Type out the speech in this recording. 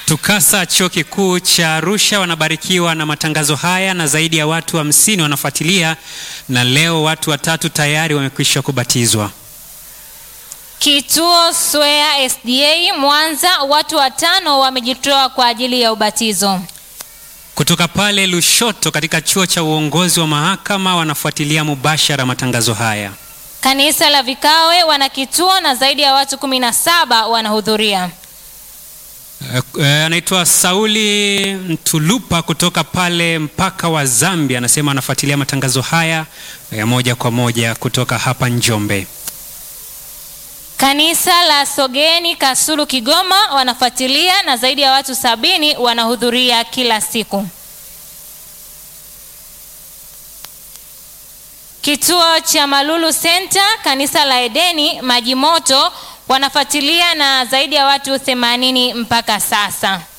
TUCASA chuo kikuu cha Arusha wanabarikiwa na matangazo haya na zaidi ya watu hamsini wa wanafuatilia na leo watu watatu tayari wamekwisha kubatizwa. Kituo Swea SDA Mwanza, watu watano wamejitoa kwa ajili ya ubatizo. Kutoka pale Lushoto katika chuo cha uongozi wa mahakama wanafuatilia mubashara matangazo haya. Kanisa la Vikawe wana kituo na zaidi ya watu kumi na saba wanahudhuria. Eh, eh, anaitwa Sauli Mtulupa kutoka pale mpaka wa Zambia, anasema anafuatilia matangazo haya ya moja kwa moja kutoka hapa Njombe. Kanisa la Sogeni Kasulu Kigoma wanafuatilia na zaidi ya watu sabini wanahudhuria kila siku. Kituo cha Malulu Center, kanisa la Edeni Maji Moto wanafuatilia na zaidi ya watu 80 mpaka sasa.